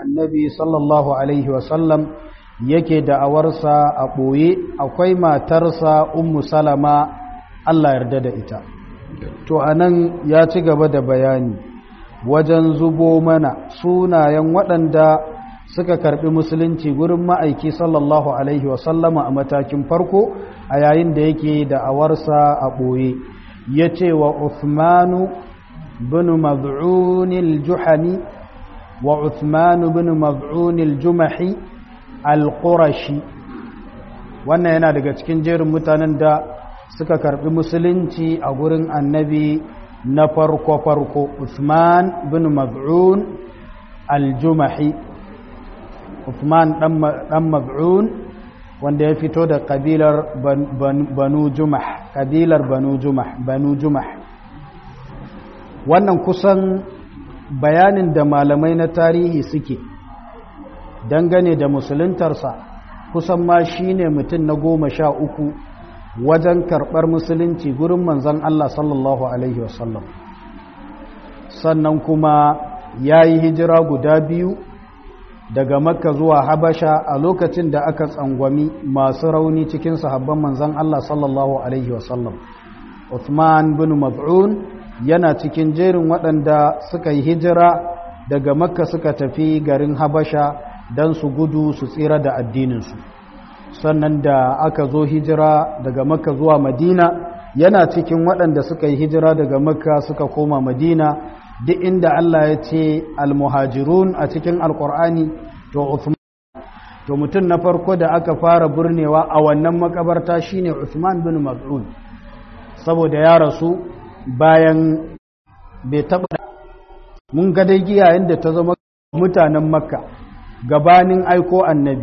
annabi sallallahu alaihi wasallam yake da'awarsa a ɓoye akwai matarsa ummu salama Allah yarda da ita to anan ya ci gaba da bayani wajen zubo mana sunayen waɗanda suka karɓi musulunci gurin ma'aiki sallallahu alaihi wasallama a matakin farko a yayin da yake da'awarsa a ɓoye ya ce wa Uthmanu bin maz'unil juhani wa Uthmanu bin maz'unil jumahi al-qurashi wannan yana daga cikin jerin mutanen da suka karbi musulunci a gurin annabi na farko-farko Uthman bin maz'un al-jumahi Uthman dan maz'un wanda ya fito da kabilar banu jumah kabilar banu jumah banu jumah wannan kusan bayanin da malamai na tarihi suke dangane da musuluntarsa kusan ma shine mutum na goma sha uku wajen karɓar musulunci gurin manzon Allah sallallahu alaihi wasallam sannan kuma ya yi hijira guda biyu daga makka zuwa habasha a lokacin da aka tsangwami masu rauni cikin sahabban manzan Allah sallallahu Alaihi wasallam Uthman bin Maz'un yana cikin jerin waɗanda suka yi hijira daga makka suka tafi garin habasha don su gudu su tsira da addininsu sannan da aka zo hijira daga makka zuwa madina yana cikin waɗanda suka yi hijira daga makka suka koma madina duk inda Allah ya ce almuhajirun a cikin alkur'ani to Uthman to mutum na farko da aka fara burnewa a wannan makabarta shine Uthman bin Mas'ud saboda ya rasu bayan bai taba mun ga dai giya yanda ta zama mutanen Makka gabanin aiko annabi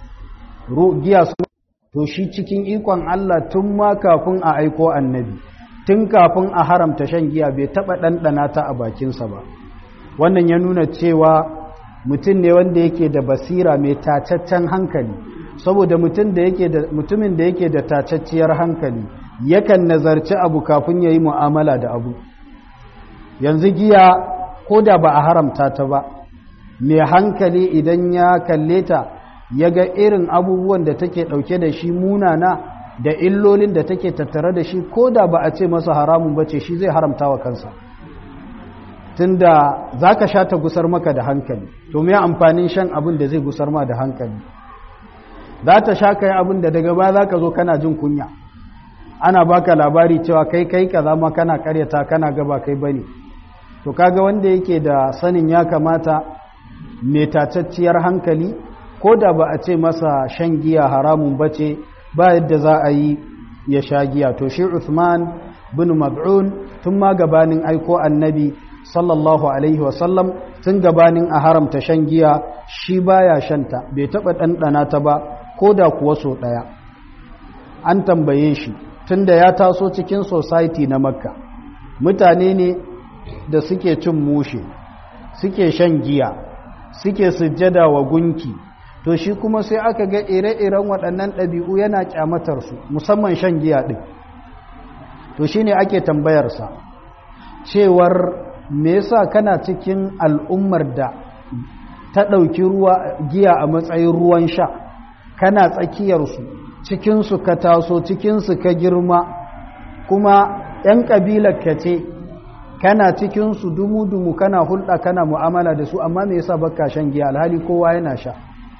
giya su to shi cikin ikon Allah tun ma kafin a aiko annabi tun kafin a haramta shan giya bai taɓa ɗanɗana ta a bakinsa ba wannan ya nuna cewa mutum ne wanda yake da basira mai tacaccen hankali saboda mutumin da yake da tacacciyar hankali yakan nazarci abu kafin ya yi mu'amala da abu yanzu giya ko da ba a haramta ta ba mai hankali idan ya kalle ta ya ga irin abubuwan da take ɗauke da shi munana da illolin da take tattare da shi ko da ba a ce masa haramun bace shi zai haramta wa kansa tunda za ka sha ta gusar maka da hankali to mai amfanin shan abin da zai gusar ma da hankali za ta sha kai abin da daga ba za ka zo kana jin kunya ana baka labari cewa kai kai kaza ma kana karyata kana gaba kai bane to kaga wanda yake da sanin ya kamata mai tacacciyar hankali ko da ba a ce masa shan giya haramun bace ba yadda za a yi ya sha giya to shi Uthman bin Mad'un tun ma gabanin aiko annabi sallallahu alaihi wasallam tun gabanin a haramta shan giya shi baya shanta bai taba ɗanɗana ta ba ko da kuwa so ɗaya an tambaye shi tunda ya taso cikin society na makka mutane ne da suke cin mushe suke shan giya suke sujjada wa gunki to shi kuma sai aka ga ire-iren waɗannan ɗabi'u yana ƙyamatarsu musamman shan giya ɗin to shi ne ake tambayarsa cewar me yasa kana cikin al'ummar da ta ɗauki ruwa giya a matsayin ruwan sha kana tsakiyarsu cikinsu ka taso cikinsu ka girma kuma ‘yan ƙabilar ka ce kana cikinsu dumu-dumu kana hulɗa kana mu'amala da su amma me yasa baka shan giya alhali kowa yana sha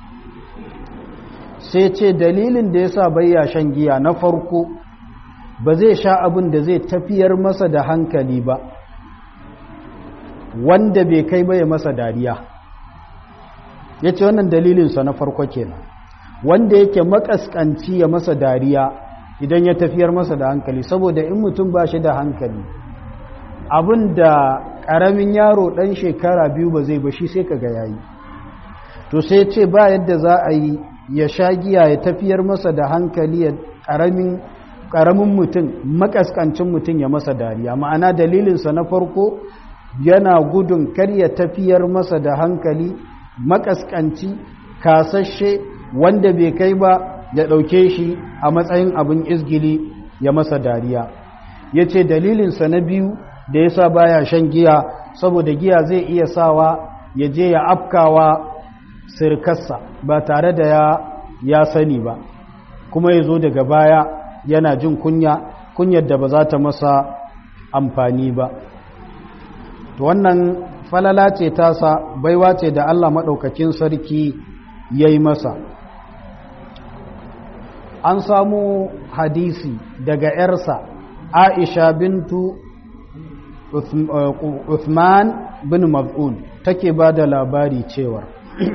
sai ce dalilin da yasa bayya shan giya na farko ba zai sha abin da zai tafiyar masa da hankali ba wanda bai kai baya masa dariya ya ce wannan dalilinsa na farko kenan wanda yake makaskanci ya masa dariya idan ya tafiyar masa da hankali saboda in mutum ba shi da hankali abin da ƙaramin yaro ɗan shekara biyu ba zai ba shi sai ka ga yayi to sai ce ba yadda za a yi ya sha giya ya tafiyar masa da hankali ya ƙaramin mutum makaskancin mutum ya masa dariya ma'ana dalilinsa na farko yana gudun kar ya tafiyar masa da hankali makaskanci kasashe wanda bai kai ba ya ɗauke shi a matsayin abin izgili ya masa dariya ya ce dalilinsa na biyu da ya sa baya shan giya saboda giya zai iya sawa ya je ya afkawa sirkarsa ba tare da ya ya sani ba kuma ya zo daga baya yana jin kunya kunyar da ba za ta masa amfani ba to wannan falala ce tasa baiwa ce da Allah maɗaukakin sarki ya yi masa an samu hadisi daga ‘yarsa aisha bintu Uthman bin Maz'un take ba da labari cewar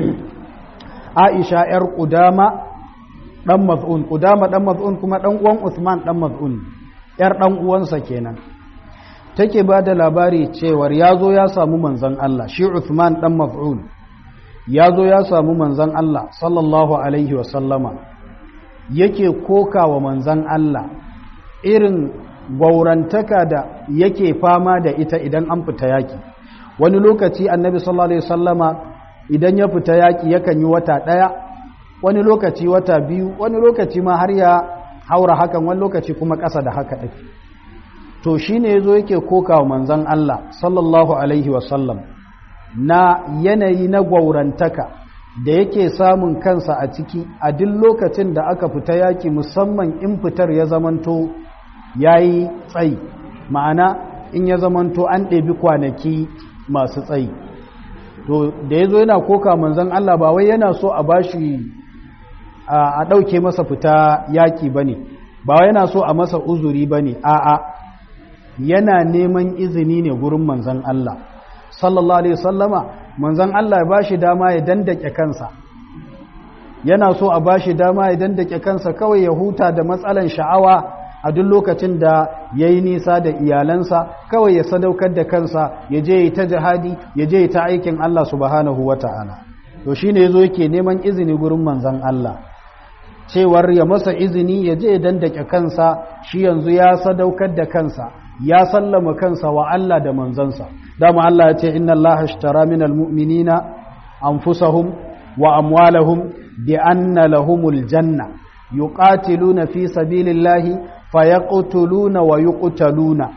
aisha ‘yar ƙudama ɗan Maz'un ƙudama ɗan Maz'un kuma ɗan uwan Uthman ɗan Maz'un ‘yar ɗan uwansa kenan take ba da labari cewar ya zo ya samu manzan Allah shi Uthman ɗan Maz'un ya zo ya samu manzan Allah sallallahu Alaihi wasallama yake koka wa manzan Allah irin gwaurantaka da yake fama da ita idan an fita yaki wani lokaci annabi sallallahu Alaihi wasallama idan ya fita yaki yakan yi wata ɗaya wani lokaci wata biyu wani lokaci ma har ya haura hakan wani lokaci kuma ƙasa da haka ɗin to shi ne ya zo yake koka wa manzan Allah sallallahu Alaihi wasallam na yanayi na gwaurantaka da yake samun kansa a ciki a duk lokacin da aka fita yaki musamman in fitar ya zamanto ya yi tsayi ma'ana in ya zamanto an ɗebi kwanaki masu tsayi to da ya zo yana koka manzan Allah ba wai yana so a bashi a ɗauke masa fita yaki ba ne ba wai yana so a masa uzuri ba ne a'a yana neman izini ne gurin manzan Allah sallallahu alaihi sallama manzan Allah ya bashi dama ya dandake kansa yana so a bashi dama ya dandake kansa kawai ya huta da matsalan sha'awa a duk lokacin da ya yi nisa da iyalansa kawai ya sadaukar da kansa ya je ya ta jihadi ya je ta aikin Allah subhanahu wa ta'ala to shi ne ya zo yake neman izini gurin manzan Allah cewar ya masa izini ya je ya dandake kansa shi yanzu ya sadaukar da kansa ya sallama kansa wa Allah da manzansa dama Allah ya ce inna Allah ashtara minal mu'minina anfusahum wa amwalahum bi anna lahumul janna yuqatiluna fi sabilillahi fayaqtuluna wa yuqtaluna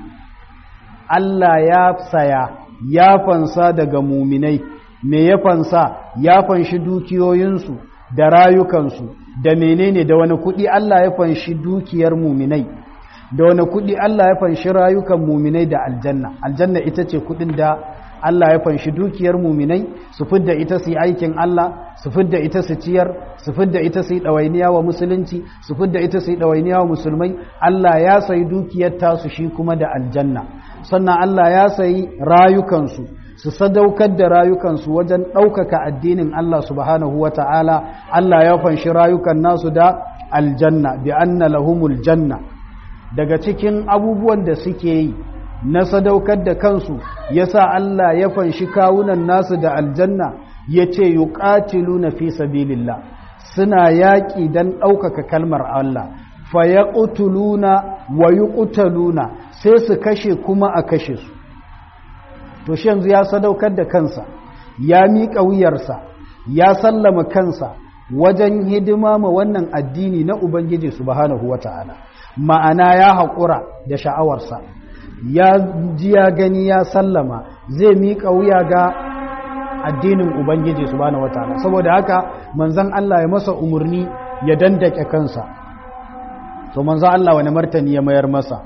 Allah ya saya ya fansa daga muminai me ya fansa ya fanshi dukiyoyinsu da rayukansu da menene da wani kudi Allah ya fanshi dukiyar muminai da wani kudi Allah ya fanshi rayukan muminai da aljanna aljanna ita ce kudin da Allah ya fanshi dukiyar muminai su fidda ita su yi aikin Allah su fidda ita su ciyar su fidda ita su yi ɗawainiya wa musulunci su fidda ita su yi ɗawainiya wa musulmai Allah ya sayi dukiyar tasu shi kuma da aljanna sannan Allah ya sayi rayukansu su sadaukar da rayukansu wajen ɗaukaka addinin Allah subhanahu wa ta'ala Allah ya fanshi rayukan nasu da aljanna bi anna lahumul janna daga cikin abubuwan da suke yi na sadaukar da kansu yasa Allah ya fanshi kawunan nasu da aljanna ya ce yuqatiluna fi sabilillah suna yaƙi don ɗaukaka kalmar Allah fa yaqtuluna wa yuqtaluna sai su kashe kuma a kashe su to shi yanzu ya sadaukar da kansa ya miƙa wuyarsa ya sallama kansa wajen hidima ma wannan addini na Ubangiji subhanahu wata'ala ma'ana ya haƙura da sha'awarsa ya ji ya gani ya sallama zai miƙa wuya ga addinin Ubangiji subhanahu wata'ala saboda haka manzan Allah ya masa umarni ya dandake kansa to manzan Allah wani martani ya mayar masa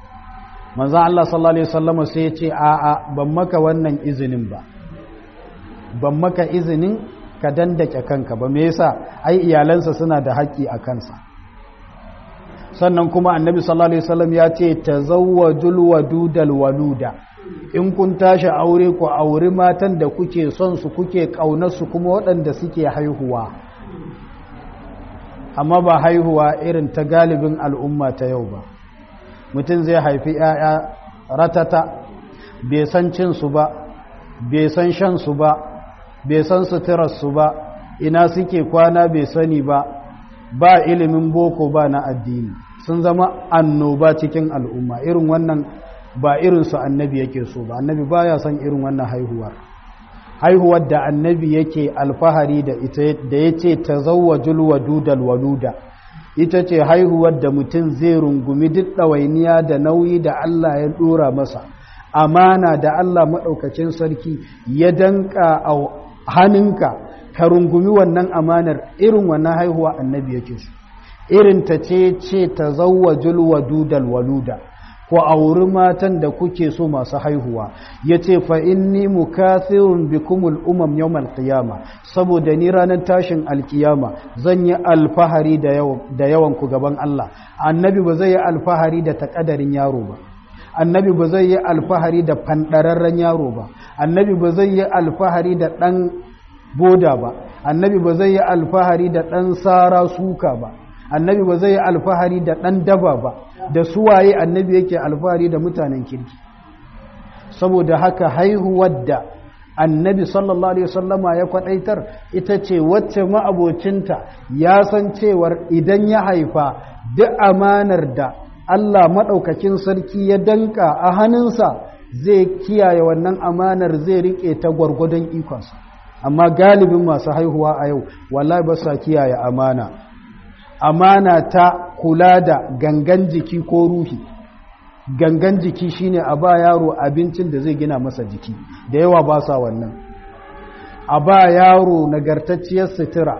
manzan Allah sallallahu Alaihi wasallama sai ya ce a'a ban maka wannan izinin ba ban maka izinin ka dandake kanka ba me yasa ai iyalansa suna da haƙƙi a kansa sannan kuma annabi sallallahu Alaihi wasallam ya ce tazawwajul wadudal waluda in kun tashi aure ku auri matan da kuke son su kuke su kuma waɗanda suke haihuwa amma ba haihuwa irin ta galibin al'umma ta yau ba mutum zai haifi ‘ya'ya ratata bai san cinsu ba bai san shansu ba bai san suturarsu ba ina suke kwana bai sani ba ba ilimin boko ba na addini sun zama annoba cikin al'umma irin wannan ba irinsu annabi yake so ba annabi ba ya son irin wannan haihuwar haihuwar da annabi yake alfahari da ita da ya ce ta zawajul wadudal waluda ita ce haihuwar da mutum zai rungumi duk ɗawainiya da nauyi da Allah ya ɗora masa amana da Allah maɗaukacin sarki ya danka a hannunka ka rungumi wannan amanar irin wannan haihuwa annabi yake su irin ta ce ce ta zawwajul wadudal waluda ko auri matan da kuke so masu haihuwa ya ce fa inni mukathirun bikumul umam yawmal qiyama saboda ni ranar tashin alkiyama zan yi alfahari da yawan ku gaban Allah annabi ba zai yi alfahari da takadarin yaro ba annabi ba zai yi alfahari da fandararren yaro ba annabi ba zai yi alfahari da dan boda ba annabi ba zai yi alfahari da dan sara suka ba annabi ba zai yi alfahari da dan daba ba da suwaye annabi yake alfahari da mutanen kirki saboda haka haihuwar da annabi sallallahu alaihi wasallama ya kwadaitar ita ce wacce ma'abocinta ya san cewar idan ya haifa duk amanar da Allah maɗaukakin sarki ya danka a hannunsa zai kiyaye wannan amanar zai riƙe ta gwargwadon ikonsa amma galibin masu haihuwa a yau wallahi ba sa kiyaye amana amana ta kula da gangan jiki ko ruhi gangan jiki shine a ba yaro abincin da zai gina masa jiki da yawa ba sa wannan a ba yaro nagartacciyar sutura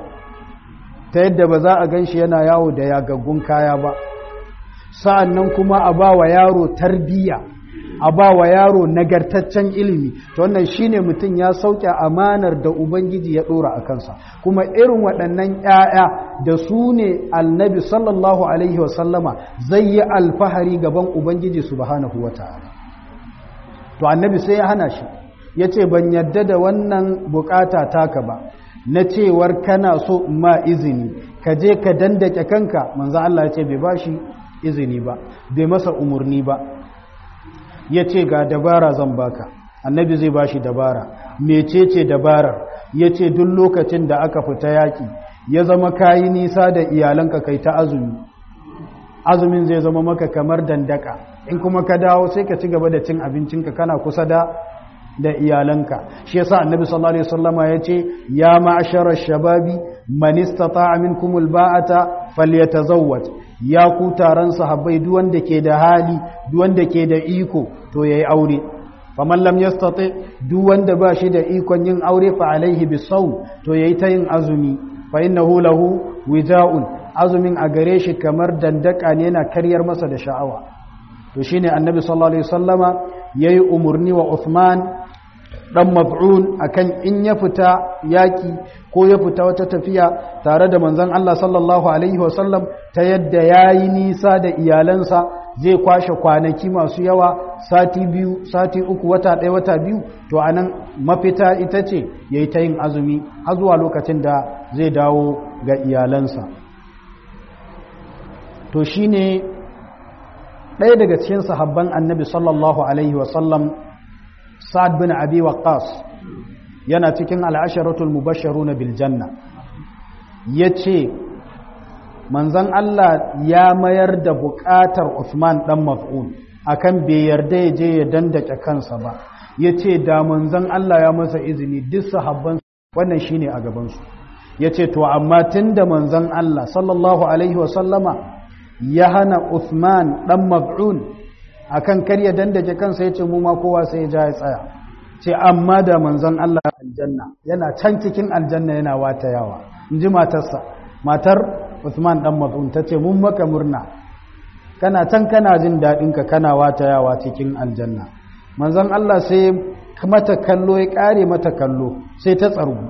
ta yadda ba za a gan shi yana yawo da yagaggun kaya ba sa'an nan kuma a ba wa yaro tarbiyya a ba wa yaro nagartaccen ilimi to wannan shine mutum ya sauke amanar da ubangiji ya dora a kansa kuma irin waɗannan ‘ya'ya da su ne annabi sallallahu alaihi wasallama zai yi alfahari gaban ubangiji subhanahu wa ta'ala to annabi sai ya hana shi ya ce ban yadda da wannan bukata taka ba na cewar kana so ma izini ka je ka dandake kanka manzo Allah ya ce bai bashi izini ba bai masa umarni ba ya ce ga dabara zan baka annabi zai bashi dabara mecece dabarar ya ce duk lokacin da aka fita yaƙi ya zama kayi nisa da iyalanka kai ta azumi azumin zai zama maka kamar dandaka in kuma ka dawo sai ka ci gaba da cin abincinka kana kusa da da iyalanka shi yasa annabi sallallahu alaihi wasallama yace ya ma'ashara shababi man istata'a minkum alba'ata falyatazawwaj ya ku taron sahabbai duk wanda ke da hali duk wanda ke da iko to yayi aure faman lam yastati duk wanda ba shi da ikon yin aure fa alaihi bisawm to yayi ta yin azumi fa innahu lahu wija'un azumin a gare shi kamar dandaka ne yana karyar masa da sha'awa to shine annabi sallallahu alaihi wasallama yayi umurni wa Uthman dan maf'un akan in ya fita yaki ko ya fita wata tafiya tare da manzon Allah sallallahu alaihi wasallam ta yadda yayi nisa da iyalansa zai kwashe kwanaki masu yawa sati biyu sati uku wata ɗaya wata biyu to anan mafita ita ce yayi ta yin azumi har zuwa lokacin da zai dawo ga iyalansa to shine ɗaya daga cikin sahabban annabi sallallahu alaihi wasallam sa'ad bin abi waqqas yana cikin al'asharatul mubashsharuna bil janna yace manzon Allah ya mayar da buƙatar Uthman dan Maf'un akan bai yarda ya je ya dandake kansa ba yace da manzon Allah ya masa izini duk sahabban wannan shine a gaban su yace to amma tunda manzon Allah sallallahu alaihi wa sallama ya hana Uthman dan Maf'un akan karya dandake kansa yace mu ma kowa sai ya ja ya tsaya ce amma da manzon Allah aljanna yana can cikin aljanna yana watayawa inji matarsa matar Uthman dan Maz'un tace mun maka murna kana can kana jin dadin ka kana watayawa cikin aljanna manzon Allah sai mata kallo ya kare mata kallo sai ta tsargu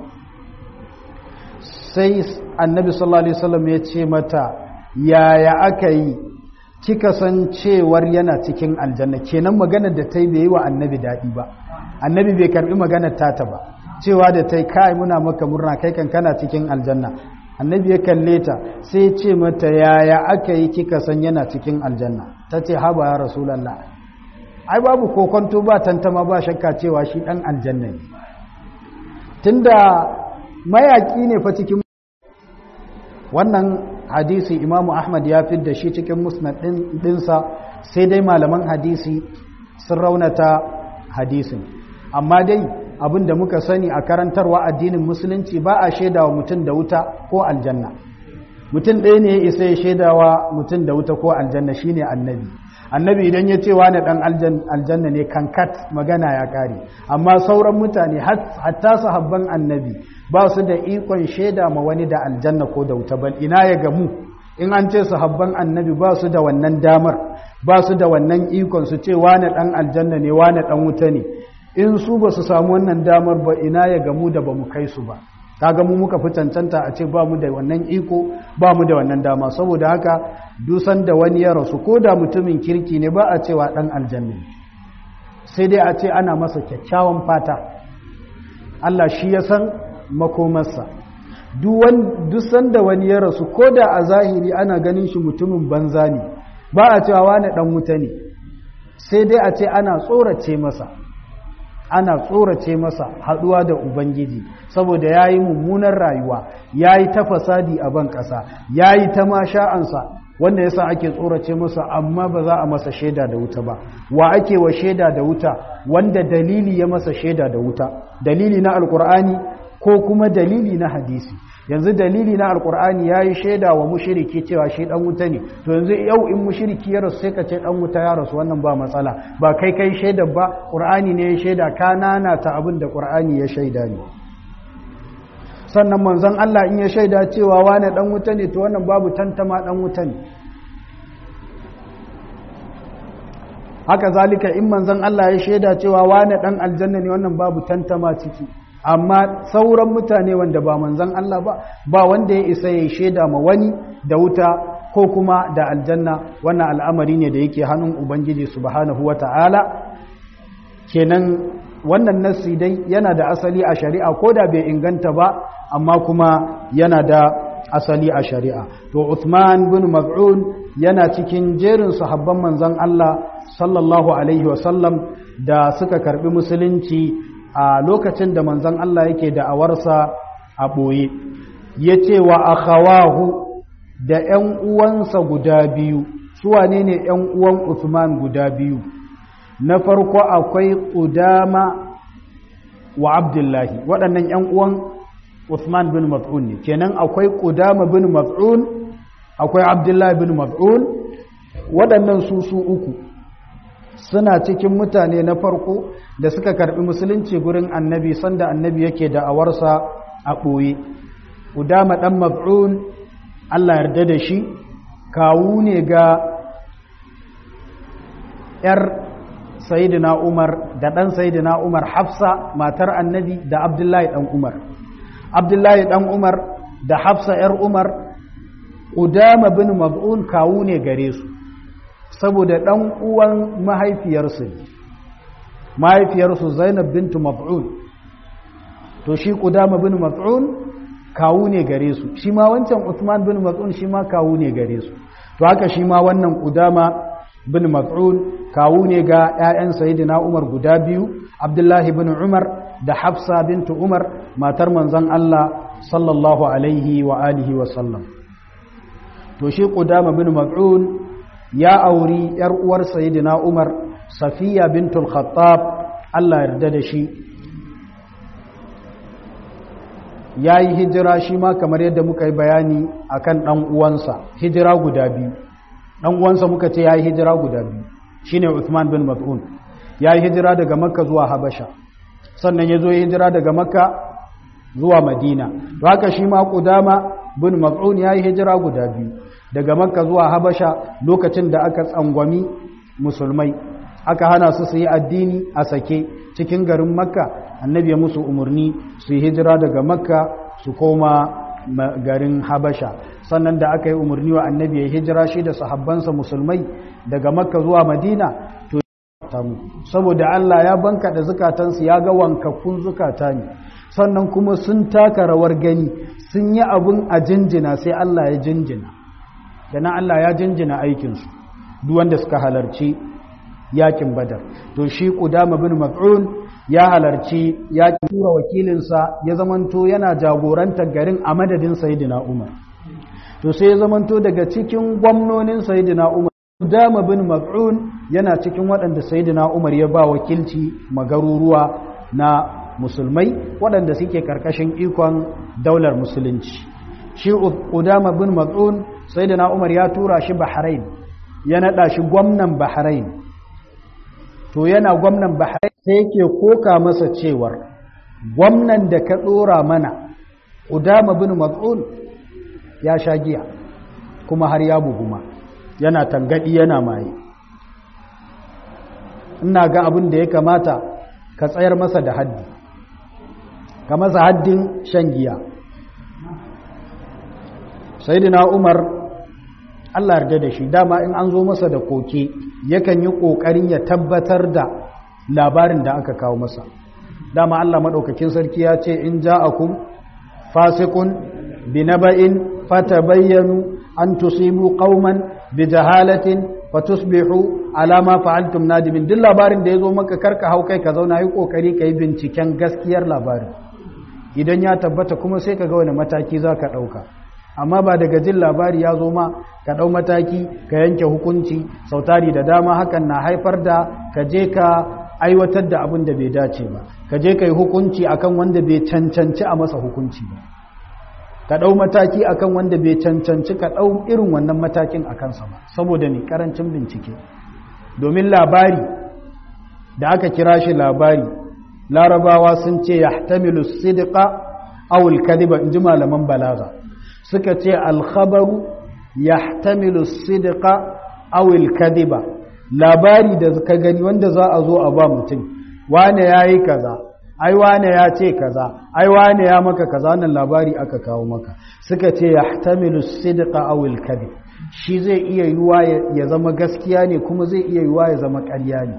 sai annabi sallallahu alaihi wasallam ya ce mata yaya aka yi kika san cewar yana cikin aljanna kenan maganar da ta yi bai yi wa annabi daɗi ba annabi bai karbi maganar tata ba cewa da ta yi kai muna maka murna kai kan kana cikin aljanna annabi ya kalle ta sai ce mata yaya aka yi kika san yana cikin aljanna ta ce haba ya rasulallah ai babu kokonto ba tantama ba shakka cewa shi dan aljanna ne tunda mayaki ne fa cikin wannan hadisi imamu ahmad ya fi da shi cikin musnad ɗinsa sai dai malaman hadisi sun raunata hadisin amma dai abin da muka sani a karantarwa addinin musulunci ba a shaidawa mutum da wuta ko aljanna mutum ɗaya ne ya isa ya shaidawa mutum da wuta ko aljanna shine annabi annabi idan ya ce wani dan aljanna ne kankat magana ya kare amma sauran mutane hatta sahabban annabi ba su da ikon shaida ma wani da aljanna ko da wuta bal ina ya gamu in an ce sahabban annabi ba su da wannan damar ba su da wannan ikon su ce wani dan aljanna ne wani dan wuta ne in su ba su samu wannan damar ba ina ya gamu da ba mu kai su ba kaga mu muka fi cancanta a ce ba mu da wannan iko ba mu da wannan dama saboda haka dusan da wani ya rasu ko da mutumin kirki ne ba a cewa dan aljanna sai dai a ce ana masa kyakkyawan fata Allah shi ya san makomarsa duk sanda wani ya rasu ko da a zahiri ana ganin shi mutumin banza ne ba a cewa wani dan wuta ne sai dai a ce ana tsorace masa ana tsorace masa haduwa da ubangiji saboda ya yi mummunan rayuwa ya yi ta fasadi a ban ƙasa ya yi ta masha'ansa wanda yasa ake tsorace masa amma ba za a masa shaida da wuta ba wa ake wa shaida da wuta wanda dalili ya masa shaida da wuta dalili na alkur'ani ko kuma dalili na hadisi yanzu dalili na alkur'ani ya yi shaida wa mushiriki cewa shi dan wuta ne to yanzu yau in mushiriki ya rasu sai ka ce dan wuta ya rasu wannan ba matsala ba kai kai shaida ba qur'ani ne ya shaida ka nana ta abin da qur'ani ya shaida ne sannan manzon Allah in ya shaida cewa wani dan wuta ne to wannan babu tantama dan wuta ne haka zalika in manzon Allah ya shaida cewa wani dan aljanna ne wannan babu tantama ciki amma sauran mutane wanda ba manzan Allah ba ba wanda ya isa ya shaida ma wani da wuta ko kuma da aljanna wannan al'amari ne da yake hannun ubangiji subhanahu wata'ala kenan wannan nassi dai yana da asali a shari'a ko da bai inganta ba amma kuma yana da asali a shari'a to Uthman bin Maz'un yana cikin jerin sahabban manzan Allah sallallahu alaihi wasallam da suka karbi musulunci a lokacin da manzon Allah yake da awarsa a ɓoye ya ce wa akhawahu da ‘yan uwansa guda biyu su wane ne ‘yan uwan Uthman guda biyu na farko akwai Udama wa Abdullahi waɗannan ‘yan uwan Uthman bin Maz'un ne kenan akwai Udama bin Maz'un akwai Abdullahi bin Maz'un waɗannan su su uku suna cikin mutane na farko da suka karbi musulunci gurin annabi sanda annabi yake da awarsa a ɓoye udama ɗan maf'un allah yarda da shi kawu ne ga ‘yar sayidina umar da ɗan sayidina umar hafsa matar annabi da abdullahi ɗan umar abdullahi ɗan umar da hafsa ‘yar umar udama bin maf'un kawu ne gare su saboda ɗan uwan mahaifiyarsu ne mahaifiyarsu zainab bintu maf'un to shi kudama bin maf'un kawu ne gare su shi ma wancan usman bin maf'un shi ma kawu ne gare su to haka shi ma wannan kudama bin maf'un kawu ne ga 'ya'yan sayyidina umar guda biyu abdullahi bin umar da hafsa bintu umar matar manzon Allah sallallahu alaihi wa alihi wa sallam to shi kudama bin maf'un ya auri ‘yar uwar Sayyidina Umar, Safiya bintul Khattab, Allah yarda da shi, ya yi hijira shi ma kamar yadda muka yi bayani a kan uwansa, hijira guda biyu. uwansa muka ce ya yi hijira guda biyu, shi ne Uthman bin Mat'un, ya yi hijira daga Makka zuwa Habasha, sannan ya zo ya hijira daga Makka zuwa Madina. To haka shi ma Kudama bin Mat'un ya yi hijira guda biyu. daga makka zuwa habasha lokacin da aka tsangwami musulmai aka hana su su yi addini a sake cikin garin makka annabi ya musu umarni su yi hijira daga makka su koma garin habasha sannan da aka yi umarni wa annabi ya hijira shi da sahabbansa musulmai daga makka zuwa madina to saboda allah ya banka da zukatansu ya ga wankakkun zukata ne sannan kuma sun taka rawar gani sun yi abun a jinjina sai allah ya jinjina na Allah ya jinjina aikinsu duk wanda suka halarci yakin badar to shi Qudama bin Maf'un ya halarci yakin tura wakilinsa ya zamanto yana jagorantar garin a madadin Sayyidina Umar to sai ya zamanto daga cikin gwamnonin Sayyidina Umar Qudama bin Maf'un yana cikin waɗanda Sayyidina Umar ya ba wakilci magaruruwa na musulmai waɗanda suke karkashin ikon daular musulunci shi Qudama bin Maf'un sai da na umar ya tura shi bahrain ya naɗa shi gwamnan bahrain to yana gwamnan bahrain sai yake koka masa cewar gwamnan da ka ɗora mana udama bin mat'un ya sha giya kuma har ya buguma yana tangadi yana maye ina ga abin da ya kamata ka tsayar masa da haddi ka masa haddin shan giya sayyidina umar Allah yarda da shi dama in an zo masa da koke yakan yi kokarin ya tabbatar da labarin da aka kawo masa dama Allah madaukakin sarki ya ce in ja'akum fasiqun binaba'in fatabayyanu an tusibu qauman bijahalatin fatusbihu ala ma fa'altum nadimin duk labarin da yazo maka karka hau kai ka zauna yi kokari kai binciken gaskiyar labarin idan ya tabbata kuma sai ka ga wani mataki zaka dauka amma ba daga jin labari ya zo ma ka ɗau mataki ka yanke hukunci sautari da dama hakan na haifar da ka je ka aiwatar da abin da bai dace ba ka je ka yi hukunci akan wanda bai cancanci a masa hukunci ba ka ɗau mataki akan wanda bai cancanci ka ɗau irin wannan matakin a kansa ba saboda ne ƙarancin bincike domin labari da aka kira shi labari larabawa sun ce ya tamilu sidika awul kadiba in ji malaman balaga suka ce alkhabaru ya tamilu sidika awul kadiba labari da ka gani wanda za a zo a ba mutum wane ya yi kaza ai wane ya ce kaza ai wane ya maka kaza wannan labari aka kawo maka suka ce ya tamilu sidika awul kadib shi zai iya yiwa ya zama gaskiya ne kuma zai iya yiwa ya zama ƙarya ne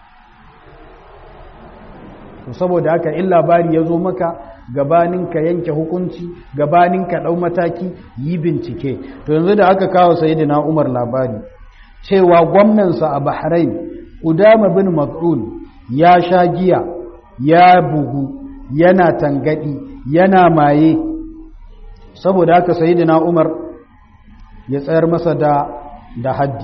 saboda haka in labari ya zo maka gabanin ka yanke hukunci gabanin ka ɗau mataki yi bincike to yanzu da aka kawo sayidina umar labari cewa gwamnansa a bahrain udama bin mas'ud ya sha giya ya bugu yana tangadi yana maye saboda haka sayidina umar ya tsayar masa da da haddi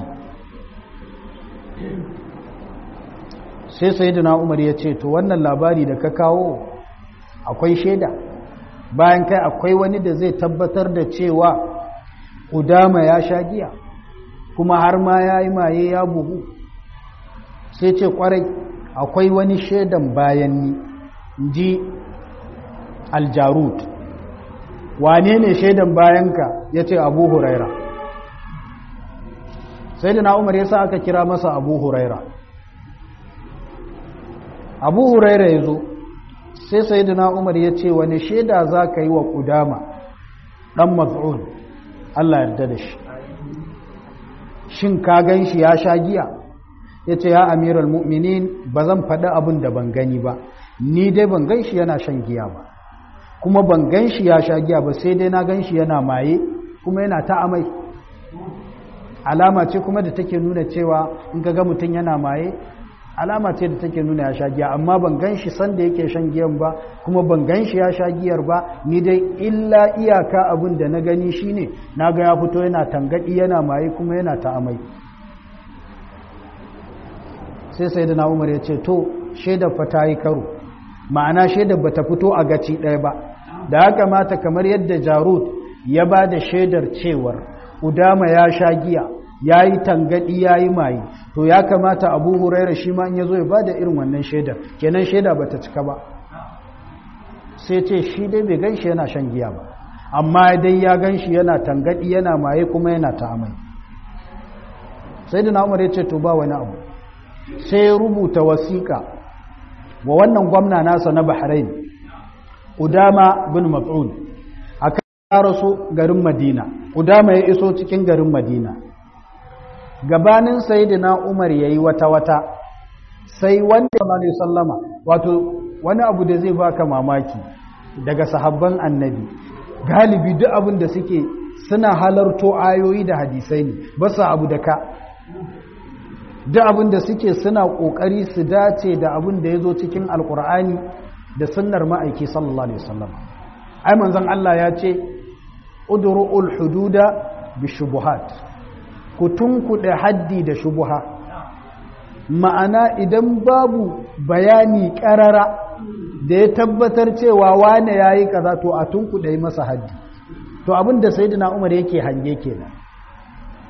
sai sayidina umar ya ce to wannan labari da ka kawo akwai shaida bayan kai akwai wani da zai tabbatar da cewa udama ya sha giya kuma har ma ya yi maye ya buhu sai ce kwarai akwai wani shaidan bayan ni ji aljarut wane ne shaidan bayanka ya ce abu huraira sai da na umar ya sa aka kira masa abu huraira abu huraira ya zo sai sai da na umar ya ce wani shaida za ka yi wa kudama ɗan maz'un allah yarda da shi shin ka gan shi ya sha giya ya ce ya amiral mu'minin ba zan faɗi abin da ban gani ba ni dai ban gan shi yana shan giya ba kuma ban gan shi ya sha giya ba sai dai na gan shi yana maye kuma yana ta amai alama ce kuma da take nuna cewa in ka ga mutum yana maye alama ce da take nuna ya sha giya amma ban gan shi sanda yake shan giyan ba kuma ban gan shi ya sha giyar ba ni dai illa iyaka abin da na gani shine na ga ya fito yana tangadi yana maye kuma yana ta amai sai sai da na umar ya ce to shaidar fa ta yi karo ma'ana shaidar ba ta fito a gaci ɗaya ba da haka mata kamar yadda jarud ya ba da shaidar cewar udama ya sha giya ya yi tangadi ya yi maye to ya kamata abu huraira shi ma in ya zo ya ba da irin wannan shaidar kenan shaida ba ta cika ba sai ce shi dai bai gan shi yana shan giya ba amma dai ya gan shi yana tangadi yana maye kuma yana ta amai sai da umar ya ce to ba wani abu sai ya rubuta wasiƙa wa wannan gwamna nasa na bahrain udama bin mas'ud a kan rasu garin madina udama ya iso cikin garin madina gabanin sayidina umar ya yi wata-wata sai wanda ya sallama wato wani abu da zai baka mamaki daga sahabban annabi galibi duk abin da suke suna halarto ayoyi da hadisai ne ba su abu da ka duk abin da suke suna kokari su dace da abin da ya zo cikin alkur'ani da sunnar ma'aiki sallallahu alaihi wasallam ai manzon Allah ya ce udru'ul hududa bi shubuhat ku tunkuɗe haddi da shubuha ma'ana idan babu bayani ƙarara da ya tabbatar cewa wane ya yi kaza to a tunkuɗe masa haddi to abin da sai umar yake hange kenan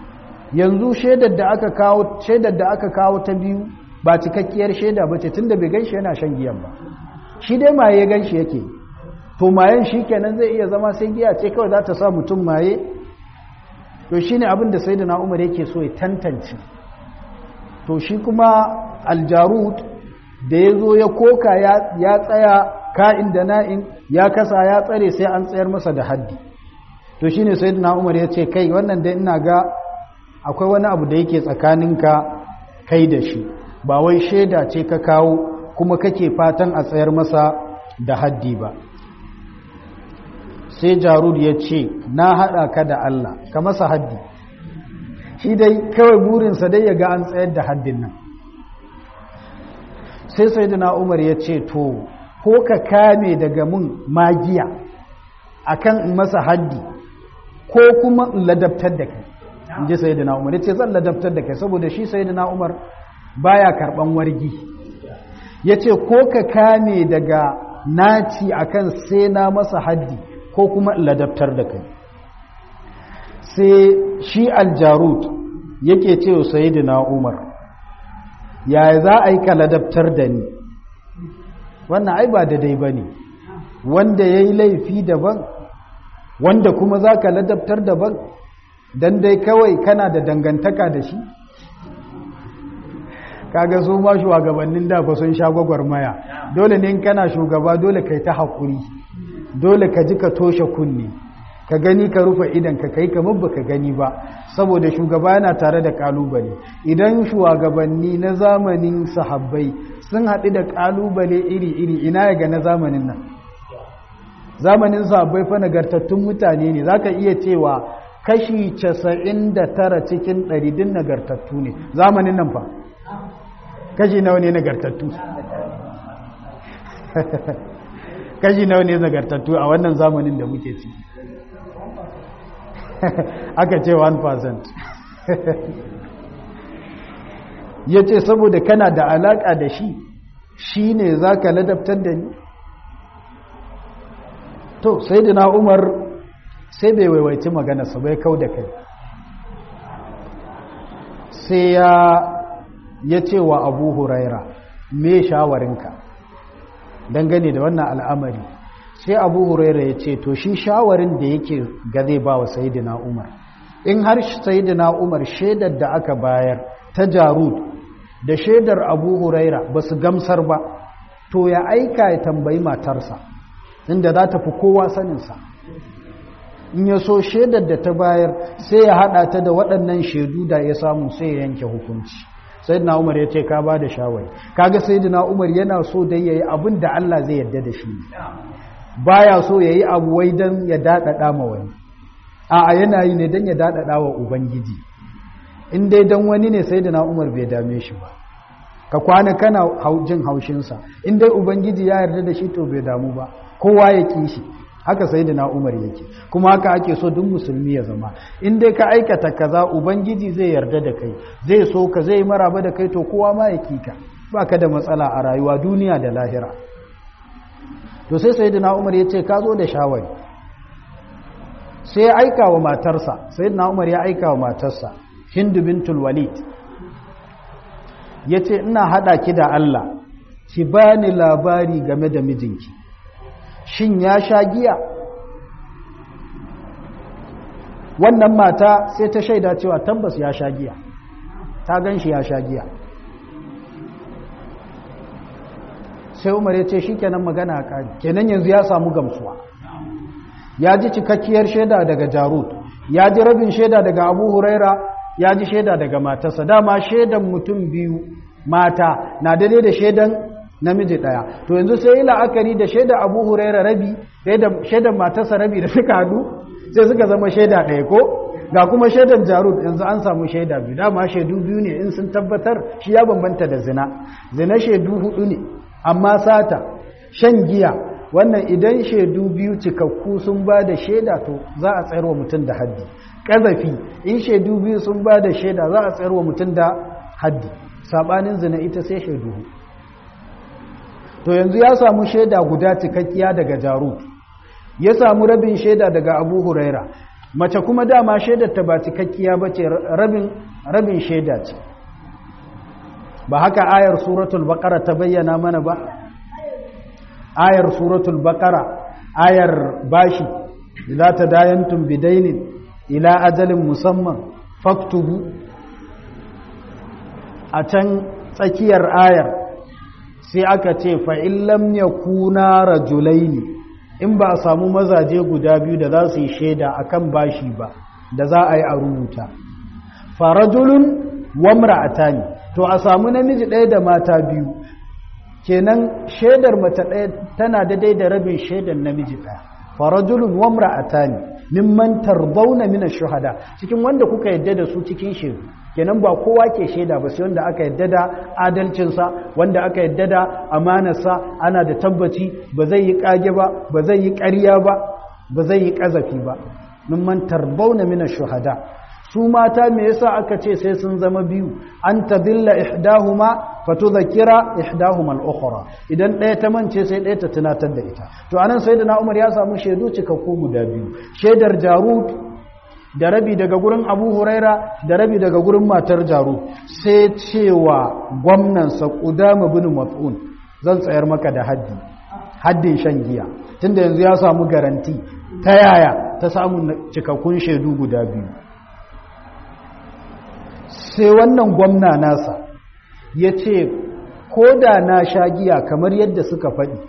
yanzu shaidar da aka kawo shaidar da aka kawo ta biyu ba cikakkiyar shaida ba ce tunda bai ganshi yana shan giyan ba shi dai maye ganshi yake to mayen shi kenan zai iya zama sai giya ce kawai za ta sa mutum maye to shine abin da sayyidina Umar yake so ya tantance to shi kuma aljarut da ya zo ya koka ya tsaya ka'in da na'in ya kasa ya tsare sai an tsayar masa da haddi to shine sayyidina Umar ya ce kai wannan dai ina ga akwai wani abu da yake tsakaninka kai da shi ba wai shaida ce ka kawo kuma kake fatan a tsayar masa da haddi ba sai jarud ya ce na haɗa ka da Allah ka masa haddi shi dai kawai burinsa dai ya ga an tsayar da haddin nan sai sai umar ya ce to ko ka kame daga mun magiya akan in masa haddi ko kuma in ladabtar da kai in ji sai umar ya ce zan ladabtar da kai saboda shi sai umar baya karban wargi ya ce ko ka kame daga naci akan sai na masa haddi ko kuma ladabtar da kai sai shi aljarut yake ce wa sayidina umar yaya za a yi ka ladabtar da ni wannan ai ba daidai ba ne wanda ya yi laifi daban wanda kuma za ka ladabtar daban don dai kawai kana da dangantaka da shi kaga su ma shugabannin da ba sun sha gwagwarmaya dole ne kana shugaba dole kai ta haƙuri dole ka ji ka toshe kunne ka gani ka rufe idan ka kai kamar baka gani ba saboda shugaba yana tare da kalubale idan shugabanni na zamanin sahabbai sun haɗu da kalubale iri-iri ina ya ga na zamanin nan zamanin sahabbai fa nagartattun mutane ne zaka iya cewa kashi 99 cikin 100 din nagartattu ne zamanin nan fa kashi nawa ne nagartattu kashi nawa ne nagartattu a wannan zamanin da muke ci aka ce 1% ya ce saboda kana da alaƙa da shi shi ne za ka ladabtar da ni to sai da umar sai bai waiwaci maganarsa bai kau da kai sai ya ce wa abu huraira me shawarinka dangane da wannan al'amari sai abu huraira ya ce to shi shawarin da yake ga zai ba wa sayidina umar in har sayidina umar shaidar da aka bayar ta jarud da shaidar abu huraira ba su gamsar ba to ya aika ya tambayi matarsa inda za ta fi kowa saninsa in ya so shaidar da ta bayar sai ya haɗa ta da waɗannan shaidu da ya samu sai ya yanke hukunci sayyidina umar ya ce ka ba da shawari kaga sayyidina umar yana so dai yayi abin da Allah zai yarda da shi baya so yayi abu wai dan ya dadada ma wani a'a yana yi ne dan ya dadada wa ubangiji in dai dan wani ne sayyidina umar bai dame shi ba ka kwana kana jin haushin sa in dai ubangiji ya yarda da shi to bai damu ba kowa ya ki shi haka sayyidina umar yake kuma haka ake so duk musulmi ya zama in dai ka aikata kaza ubangiji zai yarda da kai zai so ka zai maraba da kai to kowa ma ya kika baka da matsala a rayuwa duniya da lahira to sai sayyidina umar ya ce ka zo da shawari sai ya aika wa matarsa sayyidina umar ya aika wa matarsa hindu bintul walid ya ce ina hada ki da Allah ki bani labari game da mijinki shin ya sha giya wannan mata sai ta shaida cewa tabbas ya sha giya ta gan shi ya sha giya sai umar ya ce shi kenan magana a ƙari kenan yanzu ya samu gamsuwa ya ji cikakkiyar shaida daga jarud ya ji rabin shaida daga abu huraira ya ji shaida daga matarsa dama shaidan mutum biyu mata na daidai da shaidan namiji ɗaya to yanzu sai yi la'akari da shaida abu huraira rabi shaidan matarsa rabi da suka hadu sai suka zama shaida ɗaya ko ga kuma shaidan jarud yanzu an samu shaida biyu dama shaidu biyu ne in sun tabbatar shi ya bambanta da zina zina shaidu hudu ne amma sata shan giya wannan idan shaidu biyu cikakku sun ba da shaida to za a tsayarwa mutum da haddi ƙazafi in shaidu biyu sun ba da shaida za a tsayarwa mutum da haddi saɓanin zina ita sai shaidu to yanzu ya samu shaida guda cikakkiya daga jarud ya samu rabin shaida daga abu huraira mace kuma dama shaidar ta ba cikakkiya ba ce rabin rabin shaida ce ba haka ayar suratul baqara ta bayyana mana ba ayar suratul baqara ayar bashi idza tadayantum bidainin ila ajalin musamman faktubu a can tsakiyar ayar sai aka ce fa'in lam ya kuna rajulaini in ba a samu mazaje guda biyu da za su yi shaida a kan bashi ba da za a yi a rubuta farajulun wamra a tani to a samu namiji ɗaya da mata biyu kenan shaidar mace ɗaya tana daidai da rabin shaidar namiji ɗaya farajulun wamra a tani mimman tarbauna mina shuhada cikin wanda kuka yadda da su cikin shaidu kenan ba kowa ke shaida ba sai wanda aka yadda da adalcinsa wanda aka yadda da amanarsa ana da tabbaci ba zai yi kage ba ba zai yi ƙarya ba ba zai yi ƙazafi ba mimman tarbauna mina shuhada su mata me yasa aka ce sai sun zama biyu an tadilla ihdahuma fatudhakira ihdahuma al-ukhra idan ɗaya ta mance sai ɗaya ta tunatar da ita to anan sayyidina Umar ya samu shaidu cikakku guda biyu shaidar Jarut da rabi daga gurin Abu Huraira da rabi daga gurin matar Jarut sai cewa gwamnan sa Qudama bin Mas'un zan tsayar maka da haddi haddin shan giya tunda yanzu ya samu garanti ta yaya ta samu cikakkun shaidu guda biyu sai wannan gwamna nasa ya ce ko da na sha giya kamar yadda suka faɗi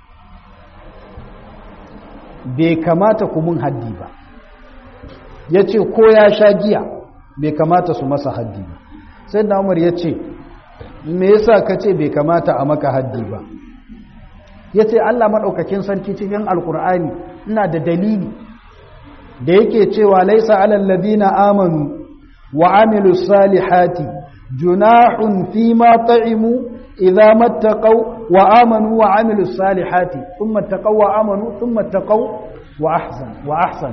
bai kamata ku mun haddi ba ya ce ko ya sha giya bai kamata su masa haddi ba sai da umar ya ce me yasa ka ce bai kamata a maka haddi ba ya ce allah maɗaukakin sarki cikin alkur'ani ina da dalili da yake cewa laisa alalladina amanu وعملوا الصالحات جناح فيما طعموا إذا ما اتقوا وآمنوا وعملوا الصالحات ثم اتقوا وآمنوا ثم اتقوا وأحسن وأحسن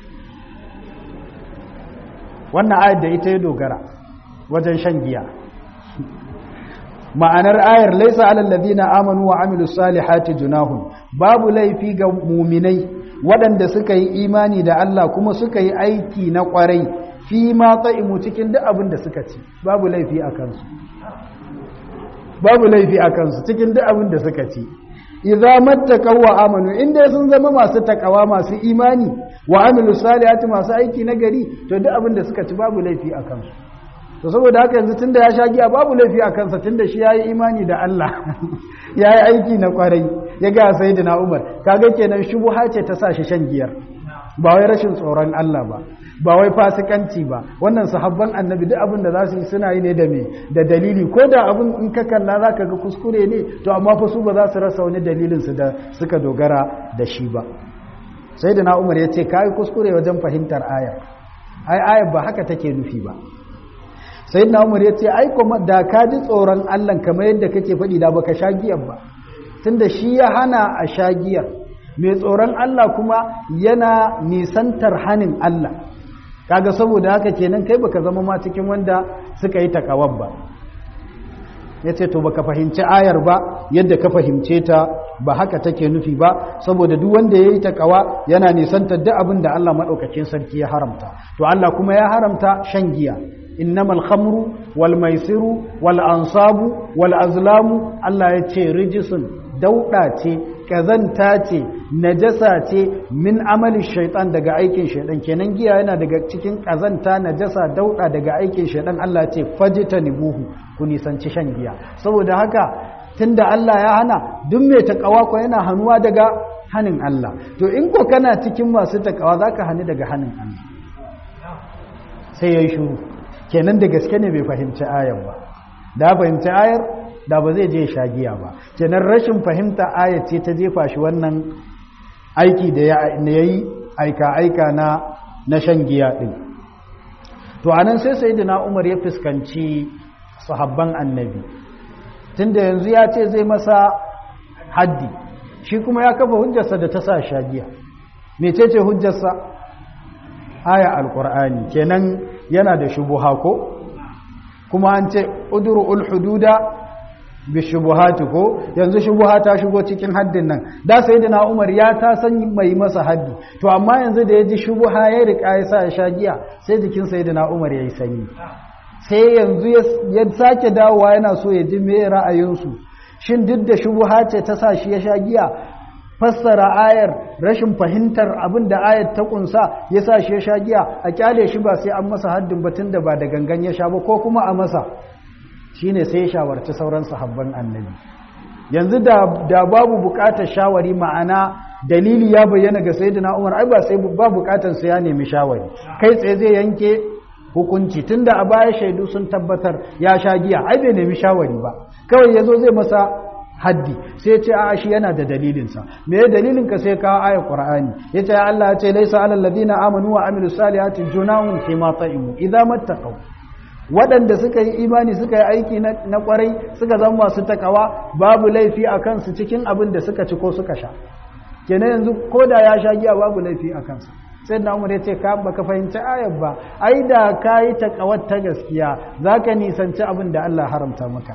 wannan ayar da ita ya dogara wajen shan giya ma'anar ayar laisa alal ladina amanu wa amilus salihati junahun babu laifi ga muminai waɗanda suka yi imani da Allah kuma suka yi aiki na ƙwarai fi ma ta'imu cikin duk abin da suka ci babu laifi a kansu babu laifi a kansu cikin duk abin da suka ci idza mattaqaw wa amanu inda sun zama masu takawa masu imani wa amilu salihati masu aiki na gari to duk abin da suka ci babu laifi a kansu to saboda haka yanzu tunda ya sha giya babu laifi a kansa tunda shi yayi imani da Allah yayi aiki na kwarai ya ga sayyidina Umar kaga kenan shubuha ce ta sa shi shan giyar ba wai rashin tsoron Allah ba ba wai fasikanci ba wannan sahabban annabi duk abin da za su yi suna yi ne da me da dalili ko da abin in ka kalla za ka ga kuskure ne to amma fa su ba za su rasa wani dalilin su da suka dogara da shi ba sai da na umar ya ce kayi kuskure wajen fahimtar ayar ai ayar ba haka take nufi ba sai na umar ya ce ai kuma da ka ji tsoron allah kamar yadda kake faɗi da baka sha giyar ba tunda shi ya hana a sha giyar mai tsoron allah kuma yana nisantar hanin allah kaga saboda haka kenan kai baka zama ma cikin wanda suka yi takawar ba yace to baka fahimci ayar ba yadda ka fahimce ta ba haka take nufi ba saboda duk wanda yayi takawa yana nisantar duk abin da Allah madaukakin sarki ya haramta to Allah kuma ya haramta shan giya innamal khamru wal maisiru wal ansabu wal azlamu Allah ya ce rijisun dauda ce kazanta ce najasa ce min amali shaitan daga aikin shaitan kenan giya yana daga cikin kazanta najasa dauda daga aikin shaitan Allah ce fajita nibuhu ku nisanci shan giya saboda haka tunda Allah ya hana duk mai takawa ko yana hanuwa daga hanin Allah to in ko kana cikin masu takawa zaka hani daga hanin Allah sai yayi shiru kenan da gaske ne bai fahimci ayar ba da fahimci ayar da ba zai je shagiya ba kenan rashin fahimta ayat ce ta jefa shi wannan aiki da ya yi aika-aika na na shan giya ɗin to anan sai sayyidina Umar ya fuskanci sahabban annabi tunda yanzu ya ce zai masa haddi shi kuma ya kafa hujjarsa da ta sa shagiya mecece hujjarsa aya alqur'ani kenan yana da shubuha ko kuma an ce udru'ul hududa bi shubuhati ko yanzu shubuha ta shigo cikin haddin nan da sayyidina Umar ya ta san mai masa haddi to amma yanzu da ya ji shubuha ya rika ya sa ya sha giya sai jikin sayyidina Umar yayi sanyi sai yanzu ya sake dawowa yana so ya ji me ra'ayinsu shin duk da shubuha ce ta sa shi ya sha giya fassara ayar rashin fahimtar abin da ayar ta kunsa ya sa shi ya sha giya a kyale shi ba sai an masa haddin batun da ba da gangan ya sha ba ko kuma a masa shine sai ya shawarci sauran sahabban annabi yanzu da da babu bukatar shawari ma'ana dalili ya bayyana ga sayyidina Umar ai ba sai ba bukatar sai ya nemi shawari kai tsaye zai yanke hukunci tunda a baya shaidu sun tabbatar ya sha giya ai bai nemi shawari ba kawai yazo zai masa haddi sai ce a shi yana da dalilinsa me ya dalilin ka sai kawo ayar qur'ani yace ya Allah ya ce laysa alal ladina amanu wa amilus salihati junahun fi ma ta'imu idza mattaqaw waɗanda suka yi imani suka yi aiki na kwarai suka zama masu takawa babu laifi a kansu cikin abin da suka ci ko suka sha kenan yanzu ko da ya sha giya babu laifi a kansa sai na umar ya ce ka baka fahimci ayar ba ai da ka yi takawar ta gaskiya za ka nisanci abin da Allah haramta maka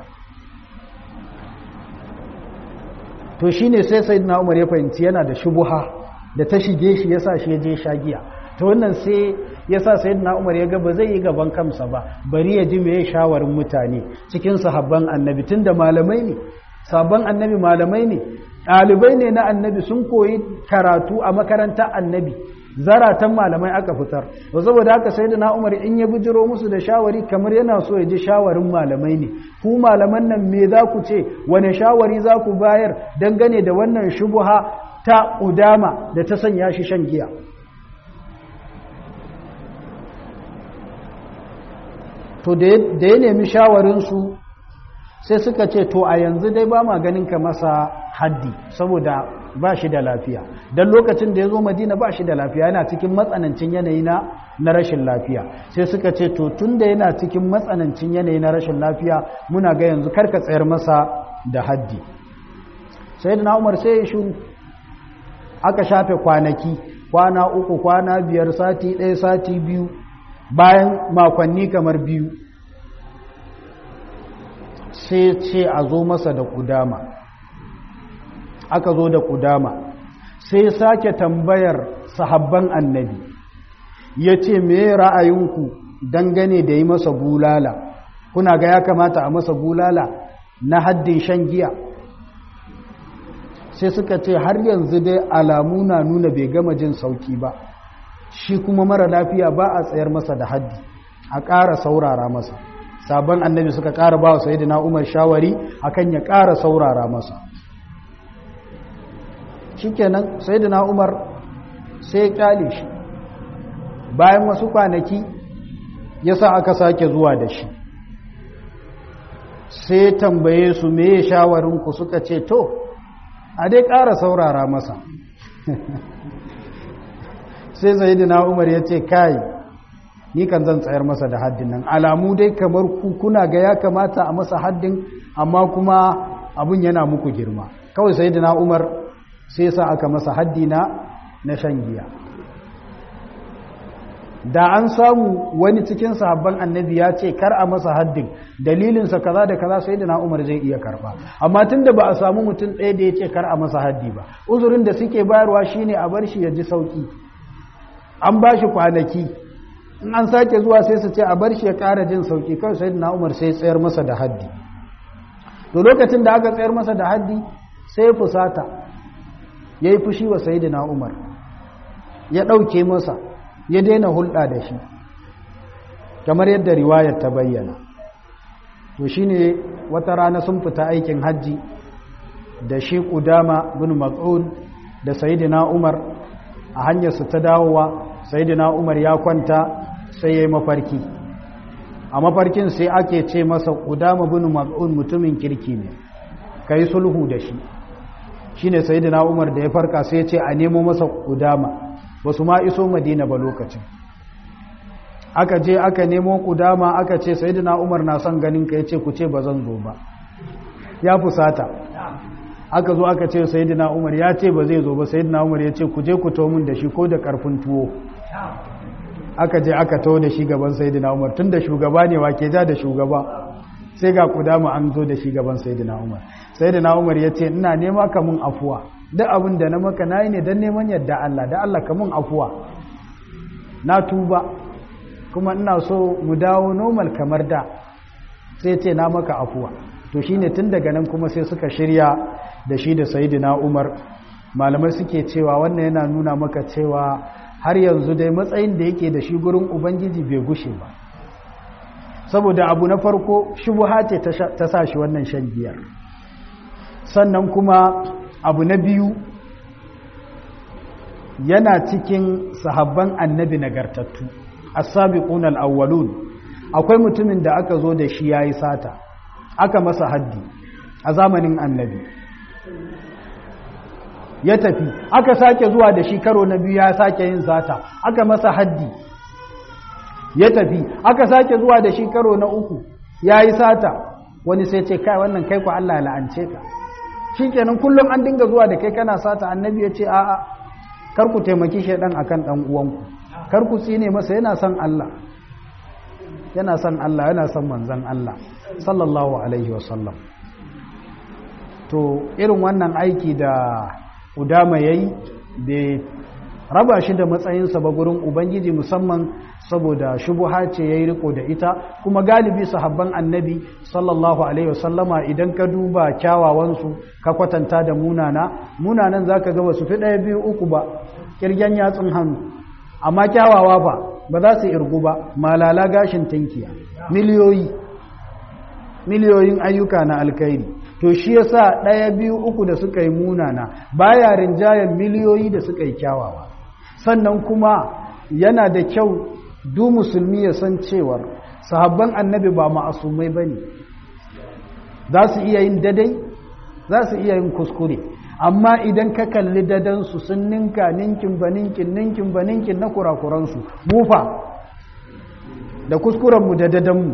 to shine sai sayyidina umar ya fahimci yana da shubuha da ta shige shi yasa shi ya je sha giya to wannan sai yasa sayyidina umar ya ga ba zai yi gaban kansa ba bari ya ji meye shawarin mutane cikin sahabban annabi tunda malamai ne sabon annabi malamai ne ɗalibai ne na annabi sun koyi karatu a makarantar annabi zaratan malamai aka fitar to saboda haka sayyidina umar in ya bijiro musu da shawari kamar yana so ya ji shawarin malamai ne ku malaman nan me za ku ce wane shawari za ku bayar dangane da wannan shubuha ta udama da ta sanya shi shan giya to da ya nemi shawarinsu sai suka ce to a yanzu dai ba ma ganin ka masa haddi saboda ba shi da lafiya don lokacin da ya zo madina ba shi da lafiya yana cikin matsanancin yanayi na na rashin lafiya sai suka ce to tun da yana cikin matsanancin yanayi na rashin lafiya muna ga yanzu karka tsayar masa da haddi sai da umar sai ya shuru aka shafe kwanaki kwana uku kwana biyar sati ɗaya sati biyu bayan makonni kamar biyu sai ce a zo masa da kudama aka zo da kudama sai sake tambayar sahabban annabi ya ce me ra'ayinku dangane da yi masa bulala kuna ga ya kamata a masa bulala na haddin shan giya sai suka ce har yanzu dai alamu na nuna bai gama jin sauki ba shi kuma mara lafiya ba a tsayar masa da haddi a ƙara saurara masa sabon annabi suka ƙara ba wa sayidina umar shawari akan ya ƙara saurara masa shikenan sayidina umar sai ya kyale shi bayan wasu kwanaki ya sa aka sake zuwa da shi sai tambaye su me shawarinku suka ce to a dai ƙara saurara masa sai sayidina umar ya ce kai ni kan zan tsayar masa da haddin nan alamu dai kamar kuna ga ya kamata a masa haddin amma kuma abun yana muku girma kawai sayidina umar sai sa aka masa haddi na na shan giya da an samu wani cikin sahabban annabi ya ce kar a masa haddin dalilinsa kaza da kaza sai da na umar zai iya karba amma tun da ba a samu mutum ɗaya da ya ce kar a masa haddi ba uzurin da suke bayarwa shine a bar shi ya ji sauki an ba shi kwanaki in an sake zuwa sai su ce a bar shi ya ƙara jin sauki kawai sai da na umar sai tsayar masa da haddi to lokacin da aka tsayar masa da haddi sai fusata ya yi fushi wa sayidina umar ya ɗauke masa ya daina hulɗa da shi kamar yadda riwayar ta bayyana to shi ne wata rana sun fita aikin hajji da shi ƙudama bin mat'un da sayidina umar a hanyarsu ta dawowa sayidina umar ya kwanta sai ya yi mafarki a mafarkin sai ake ce masa ƙudama bin mat'un mutumin kirki ne ka yi sulhu da shi shine sayyidina Umar da ya farka sai ya ce a nemo masa kudama basu ma iso Madina ba lokacin aka je aka nemo kudama aka ce sayyidina Umar na son ganin ka yace ku ce bazan zo ba ya fusata aka zo aka ce sayyidina Umar ya ce ba zai zo ba sayyidina Umar ya ce ku je ku to mun da shi ko da karfin tuwo aka je aka to da shi gaban sayyidina Umar tunda shugaba ne wa ke ja da shugaba sai ga kudama an zo da shi gaban sayyidina umar sayyidina umar ya ce ina nema ka mun afuwa duk abin da na maka nayi ne don neman yadda Allah da Allah ka mun afuwa na tuba kuma ina so mu dawo normal kamar da sai ce na maka afuwa to shine tun daga nan kuma sai suka shirya da shi da sayyidina umar malamai suke cewa wannan yana nuna maka cewa har yanzu dai matsayin da yake da shi gurin ubangiji bai gushe ba saboda abu na farko shubuha ce ta sa shi wannan shan giyar sannan kuma abu na biyu yana cikin sahabban annabi nagartattu as-sabiqun al-awwalun akwai mutumin da aka zo da shi yayi sata aka masa haddi a zamanin annabi ya tafi aka sake zuwa da shi karo na biyu ya sake yin sata aka masa haddi ya tafi aka sake zuwa da shi karo na uku ya yi sata wani sai ce kai wannan kai ku Allah la'ance ka shi kenan kullum an dinga zuwa da kai kana sata annabi ya ce a'a kar ku taimaki shaidan akan dan uwanku kar ku tsine masa yana son Allah yana son Allah yana son manzon Allah sallallahu alaihi wasallam to irin wannan aiki da udama yayi bai raba shi da matsayinsa ba gurin ubangiji musamman saboda shubuha ce yayi riko da ita kuma galibi sahabban annabi sallallahu alaihi wasallama idan ka duba kyawawansu ka kwatanta da munana munanan zaka ga wasu fi ɗaya biyu uku ba kirgen yatsun hannu amma kyawawa ba ba za su irgu ba malala gashin tinkiya miliyoyi miliyoyin ayyuka na alkhairi to shi yasa ɗaya biyu uku da suka yi munana baya rinjayen miliyoyi da suka yi kyawawa sannan kuma yana da kyau du musulmi ya san cewar sahabban annabi ba ma'asumai bane za su iya yin dadai za su iya yin kuskure amma idan ka kalli dadansu sun ninka ninkin ba ninkin ninkin ba ninkin na kurakuransu mufa da kuskurenmu da dadanmu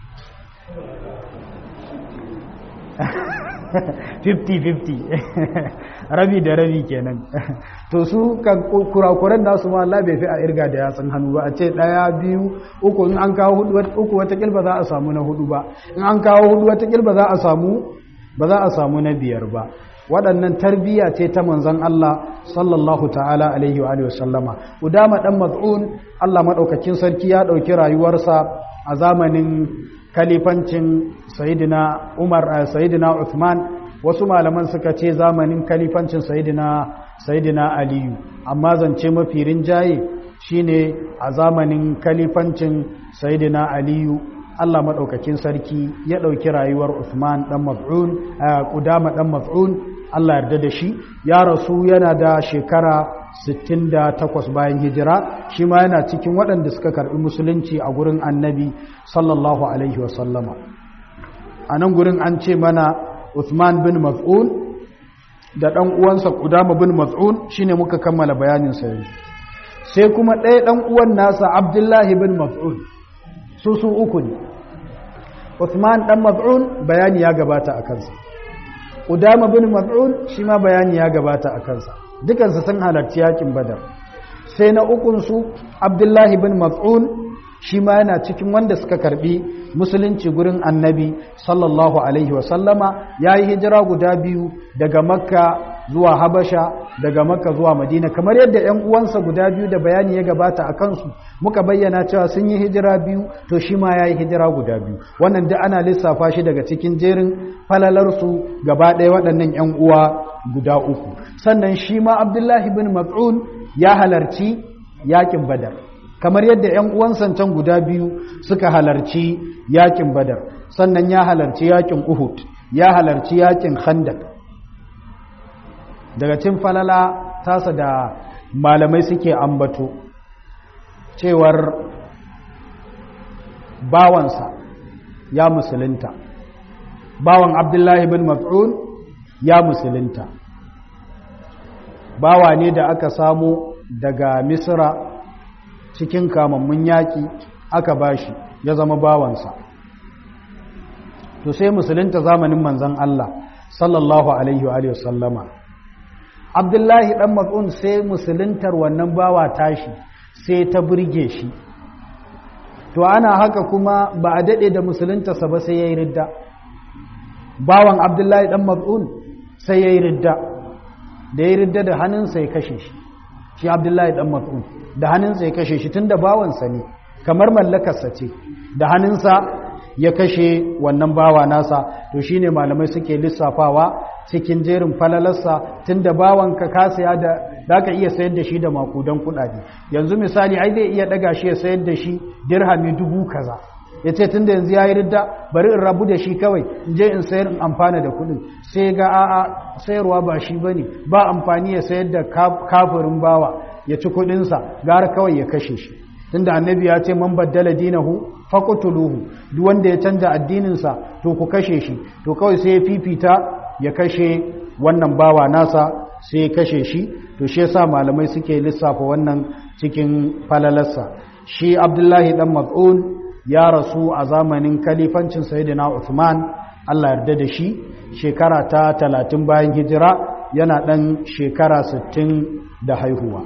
50-50 rabi da rabi kenan to su kan kurakuran nasu ma Allah bai fi a irga da yatsun hannu ba a ce daya biyu uku in an kawo hudu uku wata kilba za a samu na hudu ba in an kawo hudu wata kilba za a samu ba za a samu na biyar ba waɗannan tarbiyya ce ta manzon Allah sallallahu ta'ala alaihi wa sallama udama dan maz'un Allah madaukakin sarki ya dauki rayuwarsa a zamanin kalifancin sayidina Umar sayidina Uthman wasu malaman suka ce zamanin kalifancin sayidina sayidina Aliyu amma zance mafi rinjaye shine a zamanin kalifancin sayidina Aliyu Allah madaukakin sarki ya dauki rayuwar Uthman dan Maz'un Qudama dan Maz'un Allah yarda da shi ya rasu yana da shekara 68 bayan hijira shi ma yana cikin waɗanda suka karɓi musulunci a gurin annabi sallallahu alaihi wasallama a nan gurin an ce mana Uthman bin Maz'un da ɗan uwansa Qudama bin Maz'un shine muka kammala bayanin sa yanzu sai kuma ɗaya ɗan uwan nasa Abdullahi bin Maz'un su su uku ne Uthman ɗan Maz'un bayani ya gabata a kansa Udama bin Mas'ud shi ma bayani ya gabata a kansa dukansu sun halarci yakin Badar sai na ukun su Abdullahi bin Mas'ud shi ma yana cikin wanda suka karbi musulunci gurin Annabi sallallahu alaihi wa sallama yayi hijira guda biyu daga Makka zuwa Habasha daga Makka zuwa Madina kamar yadda ƴan uwansa guda biyu da bayani ya gabata a kansu muka bayyana cewa sun yi hijira biyu to shi ma yayi hijira guda biyu wannan duk ana lissafa shi daga cikin jerin falalarsu gaba ɗaya waɗannan ƴan uwa guda uku sannan shi ma Abdullahi bin Mas'ud ya halarci yakin Badar kamar yadda ƴan uwansa can guda biyu suka halarci yakin Badar sannan ya halarci yakin Uhud ya halarci yakin Khandaq daga cin falala tasa da malamai suke ambato cewar bawansa ya musulunta bawan abdullahi bin mas'ud ya musulunta bawa ne da aka samu daga misra cikin kamammun yaƙi aka bashi ya zama bawansa to sai musulunta zamanin manzan Allah sallallahu alaihi wa sallama abdullahi dan mas'un sai musuluntar wannan bawa tashi sai ta burge shi to to ana haka kuma ba a daɗe da musuluntarsa ba sai ya yi ridda bawan abdullahi ɗan mat'un sai ya yi ridda da ya yi ridda da hannunsa ya kashe shi shi abdullahi ɗan mat'un da hannunsa ya kashe shi tun da bawansa ne kamar mallakarsa ce da hannunsa ya kashe wannan bawa nasa to shine malamai suke lissafawa cikin jerin falalarsa tunda bawanka ka saya da zaka iya sayar da shi da makudan kudade yanzu misali ai zai iya daga shi ya sayar da shi dirhami dubu kaza yace tunda yanzu yayi ridda bari in rabu da shi kawai in je in sayar in amfana da kudin sai ga a'a sayarwa ba shi bane ba amfani ya sayar da kafirin bawa ya ci kudin sa gara kawai ya kashe shi tunda annabi ya ce man baddala dinahu faqtuluhu duk wanda ya canja addininsa to ku kashe shi to kawai sai ya fifita ya kashe wannan bawa nasa sai ya kashe shi to shi yasa malamai suke lissafa wannan cikin falalarsa shi Abdullahi dan Mas'ud ya rasu a zamanin kalifancin Sayyidina Uthman Allah yarda da shi shekara ta 30 bayan hijira yana dan shekara 60 da haihuwa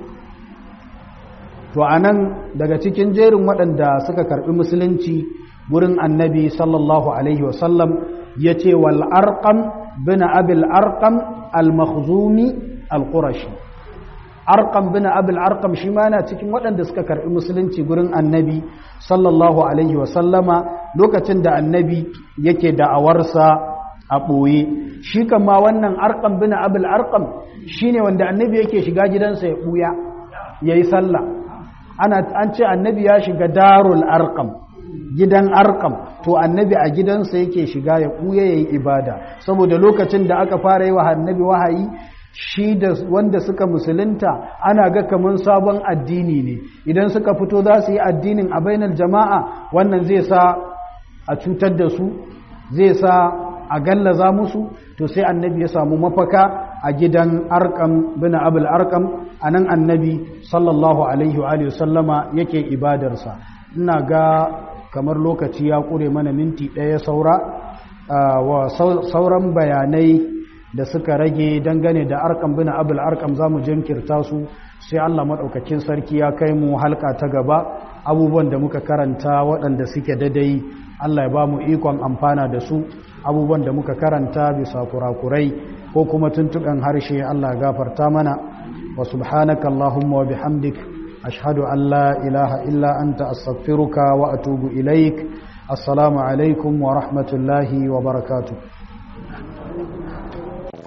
to a nan daga cikin jerin waɗanda suka karɓi musulunci gurin annabi sallallahu alaihi wasallam ya ce wal arqam bin abil arqam al makhzumi al qurashi arqam bin abil arqam shi ma yana cikin waɗanda suka karɓi musulunci gurin annabi sallallahu alaihi wasallama lokacin da annabi yake da'awarsa a ɓoye shi kama wannan arqam bin abil arqam shine wanda annabi yake shiga gidansa ya ɓuya yayi sallah ana an ce annabi ya shiga darul arkam gidan arkam to annabi a gidansa yake shiga ya kuya yayi ibada saboda lokacin da aka fara yi wa annabi wahayi shi da wanda suka musulunta ana ga kaman sabon addini ne idan suka fito za su yi addinin a bainar jama'a wannan zai sa a cutar da su zai sa a gallaza musu to sai annabi ya samu mafaka a gidan arkam bin abul arkam a nan annabi sallallahu alaihi wa sallama yake ibadarsa ina ga kamar lokaci ya ƙure mana minti ɗaya saura wa sauran bayanai da suka rage dangane da arkam bin abul arkam za mu jinkirta su sai allah maɗaukakin sarki ya kai mu halka ta gaba abubuwan da muka karanta waɗanda suke dadai allah ya ba mu ikon amfana da su abubuwan da muka karanta bisa kurakurai ko kuma tuntuɓen harshe Allah gafarta mana wa subhanaka Allahumma wa bihamdik ashhadu an la ilaha illa anta astaghfiruka wa atubu ilaik assalamu alaikum wa rahmatullahi wa barakatuh